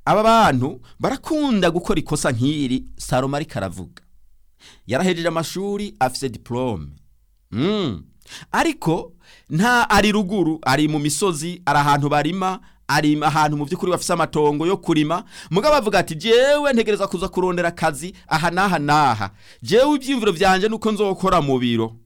aba bantu barakunda gukora ikosa nk'iri salomo ariko aravuga yarahejeje amashuri afise diporome ariko nta ari ruguru ari mu misozi ari ahantu barima ari ahantu mu by'ukuri bafise amatongo yo kurima mugabo avuga ati jewe ntegereza kuza kurondera akazi aha n'aha n'aha jewe ibyiyumviro byanje nuko nzokora mu biro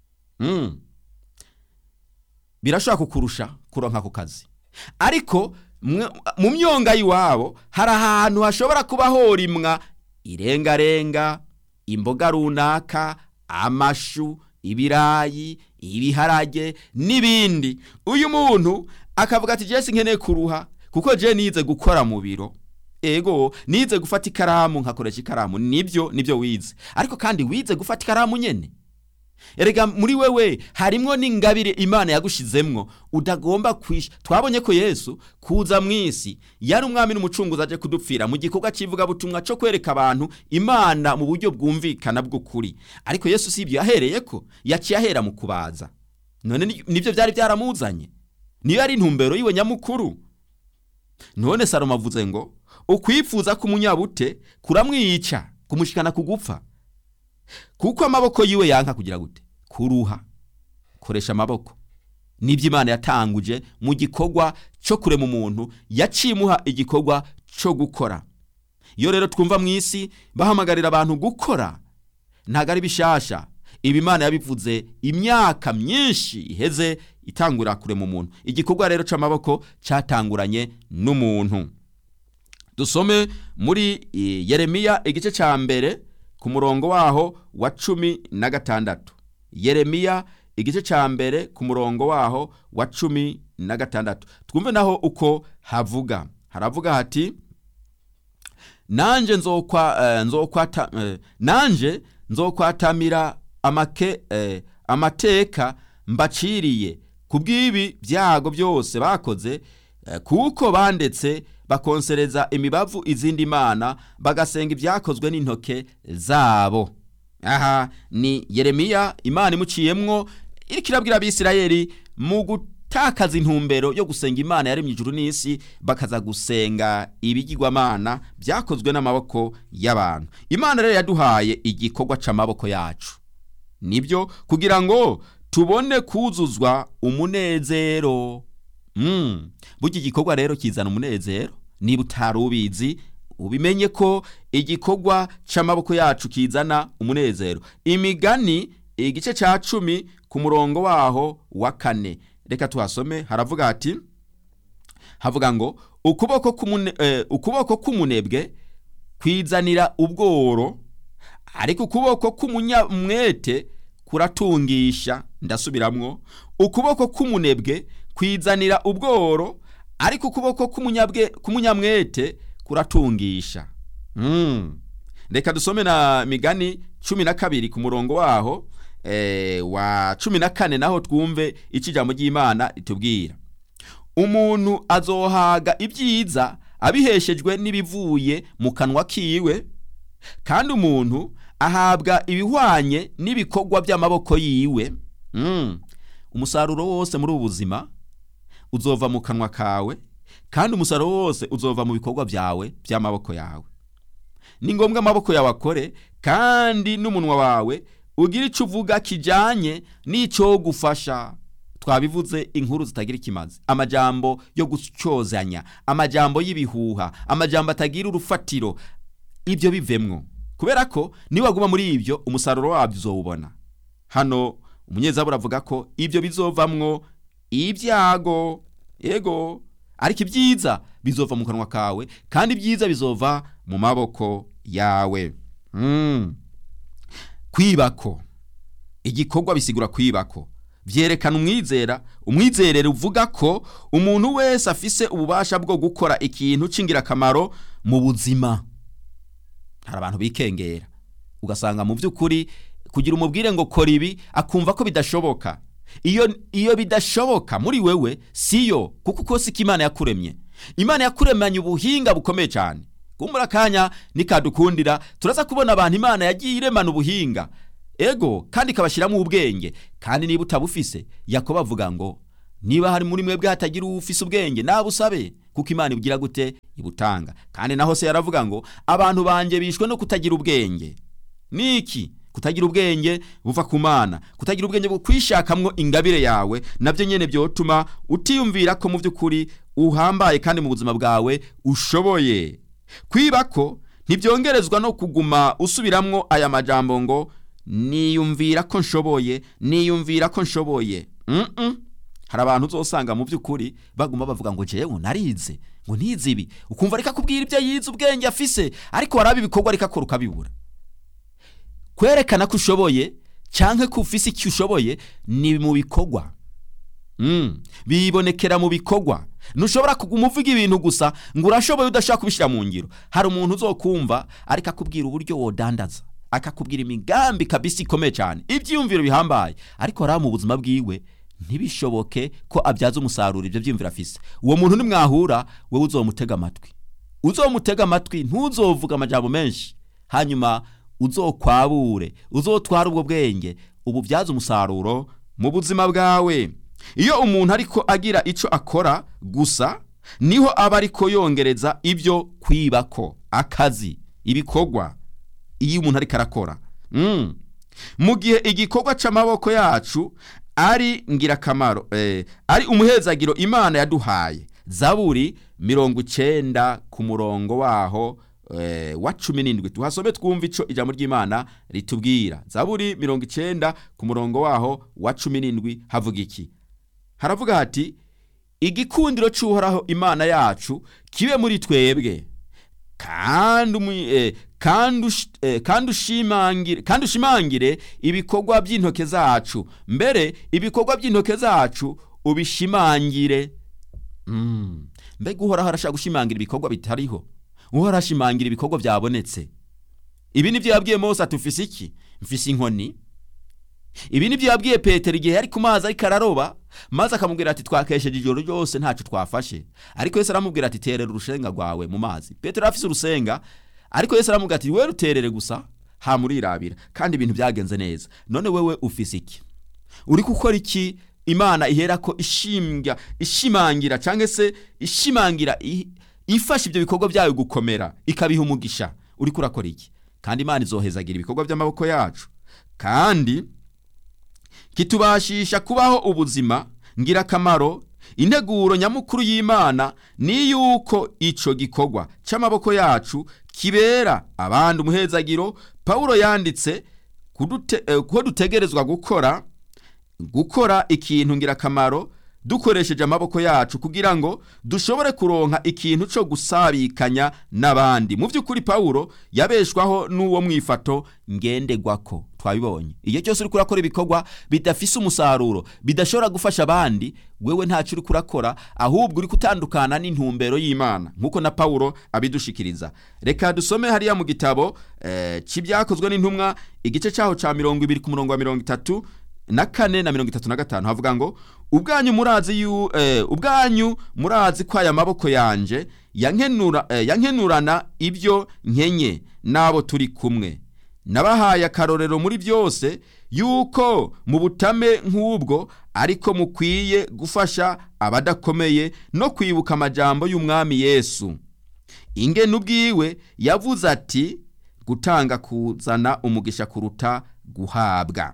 birashobora kukurusha kuronka ako kazi ariko mu myonga y'iwabo hari ahantu hashobora kuba horimwa irengarenga imboga runaka amashu ibirayi ibiharage n'ibindi uyu muntu akavuga ati jesi nkeneye kuruha kuko je nize gukora mu biro ego nize gufata ikaramu nkakoresha ikaramu nibyo nibyo wize ariko kandi wize gufata ikaramu nyene erega muri wewe harimwo n'ingabire imana yagushizemwo udagomba kwisha twabonye ko yesu kuza mu isi yari umwami n'umucunguzi aje kudupfira mu gikorwa cy'ivugabutumwa cyo kwereka abantu imana mu buryo bwumvikana bw'ukuri ariko yesu si ibyo yahereye ko yaciye ahera mu kubaza none nibyo byari byaramuzanye niyo yari intumbero yiwe nyamukuru none salomo avuze ngo ukwifuza k'umunyabute kuramwica kumushikana ku gupfa kuko amaboko yiwe yanka kugira gute kuruha koresha amaboko nibyo imana yatanguje mu gikorwa cyo kurema umuntu yacimuha igikorwa cyo gukora iyo rero twumva mu isi bahamagarira abantu gukora ntabwo ari bishasha ibi imana yabivuze imyaka myinshi iheze itangura kurema umuntu igikorwa rero cy'amaboko cyatanguranye n'umuntu dusome muri yeremiya igice cya mbere ku murongo waho wa cumi na gatandatu yeremiya igice cya mbere ku murongo waho wa cumi na gatandatu twumve naho uko havuga haravuga hati nanjye nzokwata nanjye nzokwatamira amake amateka mbaciriye ku bw'ibi byago byose bakoze kuko bandetse bakonsereza imibavu izindi mana bagasenga ibyakozwe n'intoke zabo aha ni yeremiya imana imuciyemwo iriko irabwira abisirayeli mu gutakaza intumbero yo gusenga imana yaremye ijuru n'isi bakaza gusenga ibigirwamana byakozwe n'amaboko y'abantu imana rero yaduhaye igikorwa c'amaboko yacu nibyo kugira ngo tubone kuzuzwa umunezero mm. burya igikorwa rero kizana umunezero niba utari ubizi ubimenye ko igikorwa c'amaboko yacu kizana umunezero imigani igice ca cumi ku murongo waho wa kane reka tuhasome haravuga hati havuga ngo ukuboko k'umune- eh, ukuboko k'umunebwe kwizanira ubworo ariko ukuboko k'umunyamwete kuratungisha ndasubiramwo ukuboko k'umunebwe kwizanira ubworo ariko ukuboko k'umunyabwe- k'umunyamwete kuratungisha mm. reka dusome na migani cumi na kabiri ku murongo waho eh, wa cumi na kane naho twumve icyo ijambo ry'imana ritubwira umuntu azohaga ibyiza abiheshejwe n'ibivuye mu kanwa kiwe kandi umuntu ahabwa ibihwanye n'ibikorwa by'amaboko yiwe mm. umusaruro wose muri ubu buzima uzova mu kanwa kawe kandi umusaruro wose uzova mu bikorwa byawe by'amaboko yawe ni ngombwa amaboko yawe akore kandi n'umunwa wawe ugira icyo uvuga kijyanye n'icyo gufasha twabivuze inkuru zitagira ikimazi amajambo yo gucyozanya amajambo y'ibihuha amajambo atagira urufatiro ibyo bivemwo kubera ko niwaguma muri ibyo umusaruro wabyo uzowubona hano umunyezabura avuga ko ibyo bizovamwo ibyago yego ariko ibyiza bizova mu kanwa kawe kandi ibyiza bizova mu maboko yawe mm. kwibako igikorwa bisigura kwibako vyerekana umwizera umwizerere uvuga ko umuntu wese afise ububasha bwo gukora ikintu c'ingirakamaro mu buzima hari abantu bikengera ugasanga mu by'ukuri kugira umubwire ngo kora ibi akumva ko bidashoboka iyo iyo bidashoboka muri wewe siyo kuko uko siko imana yakuremye imana yakuremanye ubuhinga bukomeye cyane kumbura akanya nikadukundira turaza kubona abantu imana yagiye iremana ubuhinga ego kandi ikabashyiramo ubwenge kandi niba utabufise yakobo avuga ngo niba hari muri mwebwe hatagira ufise ubwenge nabusabe kuko imana ibugira gute ibutanga kandi naho se yaravuga ngo abantu banjye bishwe no kutagira ubwenge niki kutagira ubwenge buva ku mana kutagira ubwenge bwo kwishakamwo ingabire yawe nabyo nyene byotuma utiyumvira ko mu by'ukuri uhambaye kandi mu buzima bwawe ushoboye kwiba ko ntibyongerezwa no kuguma usubiramwo aya majambo ngo niyumvira ko nshoboye niyumvira ko nshoboye mm -mm. hari abantu uzosanga mu by'ukuri baguma bavuga ngo jewe narize ngo ntize ibi ukumva ariko akubwira ibyo yize ubwenge afise ariko waraba ibikorwa ariko akora ukabibura kwerekana ko ushoboye cyangwa ko ufise icyo ushoboye ni mu bikorwa mm. bibonekera mu bikorwa ntushobora kuguma uvuga ibintu gusa ngo urashoboye udashaka kubishyira mu ngiro hari umuntu uzokumva ariko akubwira uburyo wodandaza akakubwira imigambi kabisi ikomeye cyane ibyiyumviro bihambaye ariko hariya mu buzima bwiwe ntibishoboke ko abyaza umusaruro ibyo byiyumviro afise uwo muntu nimwahura wowe uzomutega amatwi uzomutega amatwi ntuzovuga amajambo menshi hanyuma uzokwabure uzotwara ubwo bwenge ububyaza umusaruro mu buzima bwawe iyo umuntu ariko agira icyo akora gusa niho aba ariko yongereza ibyo kwibako akazi ibikorwa iyo umuntu ariko arakora mu gihe igikorwa cy'amaboko yacu ari ngirakamaro ari umuhezagiro imana yaduhaye zaburi mirongo icyenda ku murongo waho wa cumi n'indwi tuhasome twumva icyo ijambo ry'imana ritubwira zaburi mirongo icyenda ku murongo waho wa cumi n'indwi havuga iki haravuga hati igikundiro cy'uhoraho imana yacu kibe muri twebwe kandi ushimangire ibikorwa by'intoke zacu mbere ibikorwa by'intoke zacu ubishimangire mbega uhoraho arashaka gushimangira ibikorwa bitariho uhoraho ashimangira ibikorwa byabonetse ibi ni byo yabwiye mose ati ufise iki mfise inkoni ibi ni byo yabwiye petero igihe yari ku mazi ariko araroba maze akamubwira ati twakesheje ijoro ryose ntacyo twafashe ariko Yesu aramubwira ati terera urusenga rwawe mu mazi petero afise urusenga ariko Yesu aramubwira ati we ruterere gusa hamurirabira kandi ibintu byagenze neza none wewe ufise iki uri gukora iki imana ihera ko ishimbya ishimangira cyangwa se ishimangira ifasha ibyo bikorwa byayo gukomera ikabiha umugisha uri kurakora iki kandi imana izohezagira ibikorwa by'amaboko yacu kandi kitubashisha kubaho ubuzima ngirakamaro integuro nyamukuru y'imana ni yuko icyo gikorwa cy'amaboko yacu kibera abandi umuhezagiro paul yanditse ko dutegerezwa gukora gukora ikintu ngirakamaro dukoresheje amaboko yacu kugira ngo dushobore kuronka ikintu cyo gusabikanya n'abandi mu by'ukuri pawulo yabeshwaho n'uwo mwifato ngendegwako twabibonye iyo cyose uri kurakora ibikorwa bidafise umusaruro bidashobora gufasha abandi wewe ntacyo uri kurakora ahubwo uri kutandukana n'intumbero y'imana nk'uko na pawulo abidushikiriza reka dusome hariya mu gitabo cy'ibyakozwe n'intumwa igice cyaho cya mirongo ibiri ku murongo wa mirongo itatu na kane na mirongo itatu na gatanu havuga ngo ubwanyu murazi yu eh, ubwanyu murazi ko aya maboko yanje yankenura eh, yankenurana ibyo nkenye n'abo turi kumwe nabahaye akarorero muri byose yuko mu butame nk'ubwo ariko mukwiye gufasha abadakomeye no kwibuka amajambo y'umwami yesu ingene ubwiwe yavuze ati gutanga kuzana umugisha kuruta guhabwa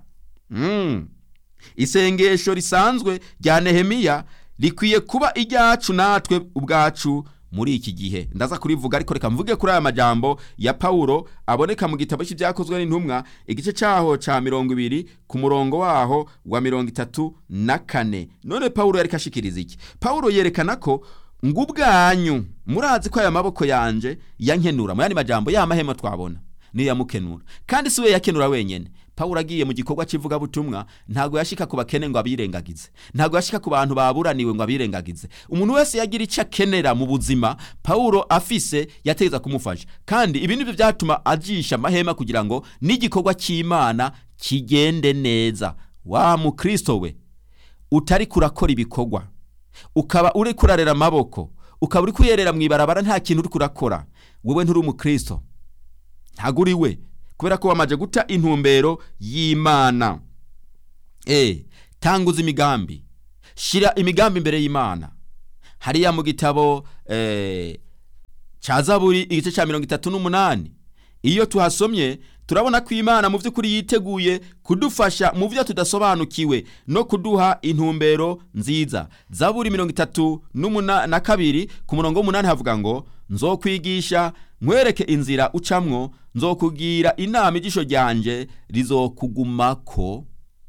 Mm. isengesho risanzwe rya nehemiya rikwiye kuba iryacu natwe ubwacu muri iki gihe ndaza kurivuga ariko reka mvuge kuri aya majambo ya pawulo aboneka mu gitabo cy'ibyakozwe n'intumwa igice cyaho cya mirongo ibiri ku murongo waho wa mirongo itatu na kane none pawulo yari kashikiriza iki pawulo yerekana ko ngo ubwanyu murazi ko aya maboko yanje yankenura mu yandi majambo ya mahema twabona niyo yamukenura kandi si we yakenura wenyine pawulo agiye mu gikorwa cy'ivugabutumwa ntabwo yashika ku bakene ngo abirengagize ntabwo yashika ku bantu baburaniwe ngo abirengagize umuntu wese yagira icyo akenera mu buzima pawulo afise yategeza kumufasha kandi ibi nibyo byatuma ajisha amahema kugira ngo n'igikorwa cy'imana kigende neza wa mukristo we utari kurakora ibikorwa ukaba uri kurarera amaboko ukaba uri kuyerera mu ibarabara nta kintu uri kurakora wowe nturi umukristo ntabwo uri we kubera ko wamaze guta intumbero y'imana e tanguza imigambi shyira imigambi imbere y'imana hariya mu gitabo eh, cya zaburi igice cya mirongo itatu n'umunani iyo tuhasomye turabona ko imana mu by'ukuri yiteguye kudufasha mu byo tudasobanukiwe no kuduha intumbero nziza zaburi mirongo itatu n'umuna- na kabiri ku murongo w'umunani havuga ngo nzokwigisha nkwereke inzira ucamwo nzokubwira inama ijisho ryanjye rizokugumako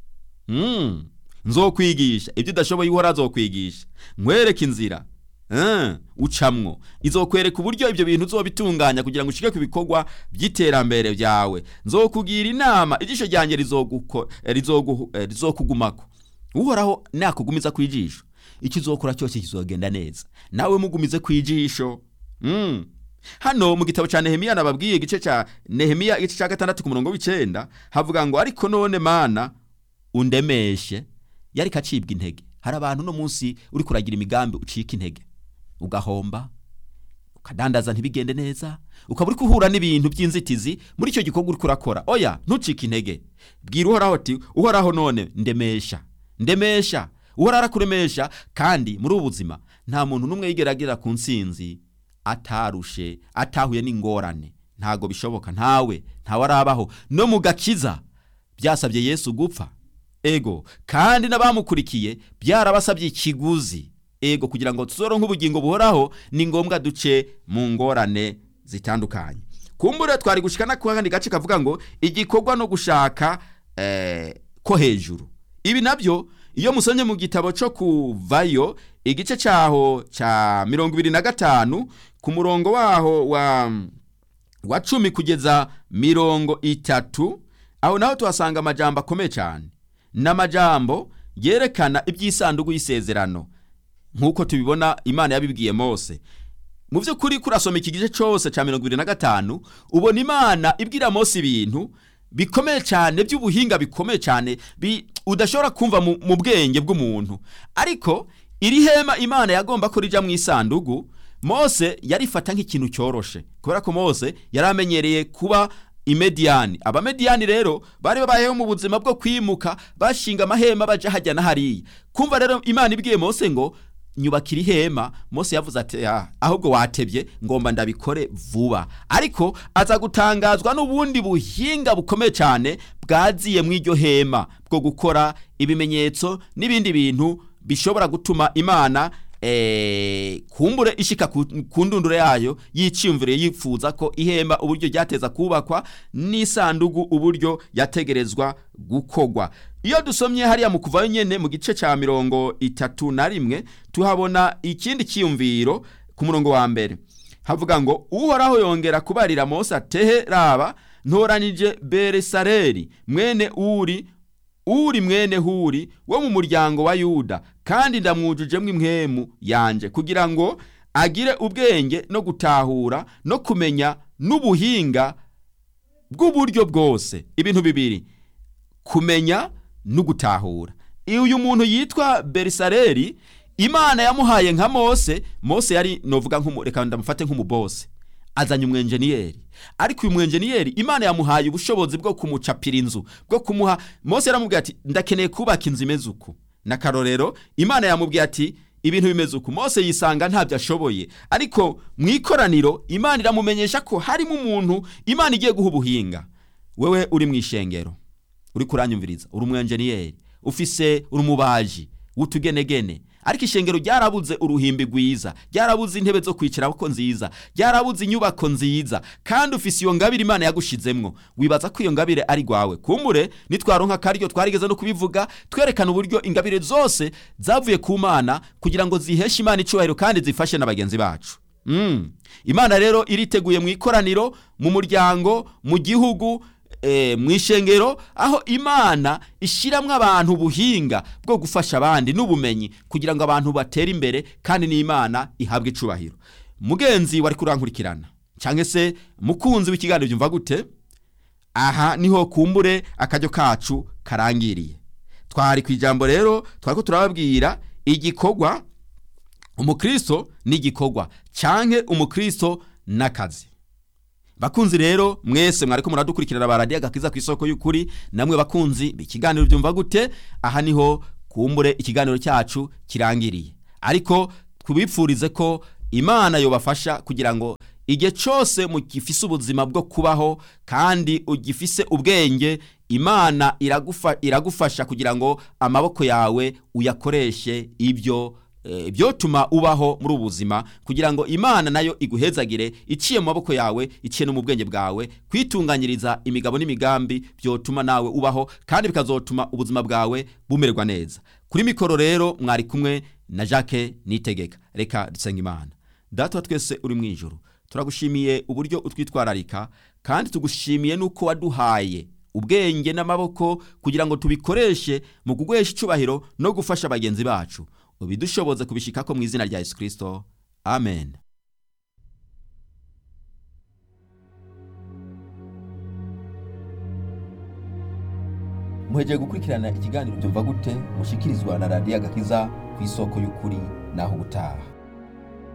Mm. nzokwigisha ibyo udashoboye uhora azokwigisha nkwereke inzira Eh, ucamwo izokwereka uburyo ibyo bintu uzobitunganya kugira ngo ushike ku bikorwa by'iterambere byawe nzokubwira inama ijisho ryanjye rizoguko- eh, rizogu- eh, rizokugumako uhoraho nakugumiza ku ijisho icyo uzokora cyose kizogenda neza nawe mugumize ku ijisho Mm. hano mu gitabo cya nehemiya nababwiye igice cya nehemiya igice cya gatandatu ku murongo w'icyenda havuga ngo ariko none mana undemeshe yari kacibwa intege hari abantu uno munsi uri kuragira imigambi ucika intege ugahomba ukadandaza ntibigende neza ukaba uri guhura n'ibintu by'inzitizi muri icyo gikorwa uri kurakora oya ntucike intege bwira uhoraho ati uhoraho none ndemesha ndemesha uhoraho arakuremesha kandi muri ubu buzima nta muntu n'umwe yigera agera ku nsinzi atarushe atahuye n'ingorane ntago bishoboka ntawe ntawe arabaho no mu gakiza byasabye yesu gupfa ego kandi n'abamukurikiye byarabasabye ikiguzi ego kugira ngo tuzoronke ubugingo buhoraho ni ngombwa duce mu ngorane zitandukanye kumbure twari gushika na kandi gace kavuga ngo igikorwa no gushaka eh, ko hejuru ibi nabyo iyo musomye mu gitabo cyo kuvayo igice cyaho cya mirongo ibiri na gatanu ku murongo waho wa wa cumi kugeza mirongo itatu aho naho tuhasanga amajambo akomeye cyane ni amajambo yerekana iby'isanduku y'isezerano nk'uko tubibona imana yabibwiye mose mu by'ukuri kurasoma iki gice cyose cya mirongo irindwi na gatanu ubona imana ibwira mose ibintu bikomeye cyane by'ubuhinga bikomeye cyane bi- udashobora kumva mu mu bwenge bw'umuntu ariko iri hema imana yagomba ko rija mu isanduku mose yarifata nk'ikintu cyoroshe kubera ko mose yari amenyereye kuba imediyani abamediyani rero bari babayeho mu buzima bwo kwimuka bashinga amahema baja hajya na hariya kumva rero imana ibwiye mose ngo nyubakira ihema mose yavuze ati "Ah, ahubwo watebye ngomba ndabikore vuba ariko aza gutangazwa n'ubundi buhinga bukomeye cyane bwaziye mu iryo hema bwo gukora ibimenyetso n'ibindi bintu bishobora gutuma imana eh, kumbure ishika ku ku ndunduro yayo yiciyumvire yifuza ko ihema uburyo ryateza kubakwa n'isandugu uburyo yategerezwa gukogwa iyo dusomye hariya mu kuvayo nyene mu gice cya mirongo itatu na rimwe tuhabona ikindi cyiyumviro ku murongo wa mbere havuga ngo uhoraho yongera kubarira mose atehe raba ntoranije beresareri mwene uri uri mwene huri wo mu muryango wa yuda kandi ndamwujujemo impwemu yanje kugira ngo agire ubwenge no gutahura no kumenya n'ubuhinga bw'uburyo bwose ibintu bibiri kumenya no gutahura iyo uyu muntu yitwa berisareri imana yamuhaye nka mose mose yari novuga nk'umu reka ndamufate nk'umubose azanye umwenjeniyeri ariko uyu mwenjeniyeri imana yamuhaye ubushobozi bwo kumucapira inzu bwo kumuha mose yaramubwiye ati ndakeneye kubaka inzu imeze uku n'akarorero imana yamubwiye ati ibintu bimeze uku mose yisanga ntabyo ashoboye ariko mu ikoraniro imana iramumenyesha ko harimo umuntu imana igiye guha ubuhinga wewe uri mu ishengero uri kuranyumviriza uri umwenjeniyeri ufise uri umubaji w'utugenegene ariko ishengero ryarabuze uruhimbi rwiza ryarabuze intebe zo kwicarako nziza ryarabuze inyubako nziza kandi ufise iyo ngabire imana yagushizemwo wibaza ko iyo ngabire ari rwawe kumbure nitwaronka akaryo twarigeze no kubivuga twerekana uburyo ingabire zose zavuye ku mana kugira ngo ziheshe imana icubahiro kandi zifashe na bagenzi bacu Mm. imana rero iriteguye mu ikoraniro mu muryango mu gihugu e, mu ishengero aho imana ishyiramo abantu ubuhinga bwo gufasha abandi n'ubumenyi kugira ngo abantu batere imbere kandi n'imana ihabwe icubahiro mugenzi wari kurankurikirana cyangwa se mukunzi w'ikiganiro byumva gute aha niho kumbure akaryo kacu karangiriye twari ku ijambo rero twari ko turababwira igikorwa umukristo n'igikorwa canke umukristo n'akazi bakunzi rero mwese mwariko muradukurikirana ba radiyo agakiza ku isoko y'ukuri namwe bakunzi ikiganiro byumva gute aha niho kumbure ikiganiro cyacu kirangiriye ariko tubipfurize ko imana yobafasha kugira ngo igihe cyose mugifise ubuzima bwo kubaho kandi ugifise ubwenge imana iragufa, iragufasha kugira ngo amaboko yawe uyakoreshe ibyo eh, byotuma ubaho muri ubu buzima kugira ngo imana nayo iguhezagire iciye mu maboko yawe iciye no mu bwenge bwawe kwitunganyiriza imigabo n'imigambi byotuma nawe ubaho kandi bikazotuma ubuzima bwawe bumererwa neza kuri mikoro rero mwari kumwe na jacques nitegeka reka dusenga imana data wa twese uri mu ijoro turagushimiye uburyo utwitwararika kandi tugushimiye n'uko waduhaye ubwenge n'amaboko kugira ngo tubikoreshe mu kuguhesha icubahiro no gufasha bagenzi bacu ubidushoboze kubishikako mu izina rya yesu kirisito amen muhegeye gukurikirana ikiganiro byumva gute mushikirizwa na radiyo agakiza ku isoko y'ukuri naho ubutaha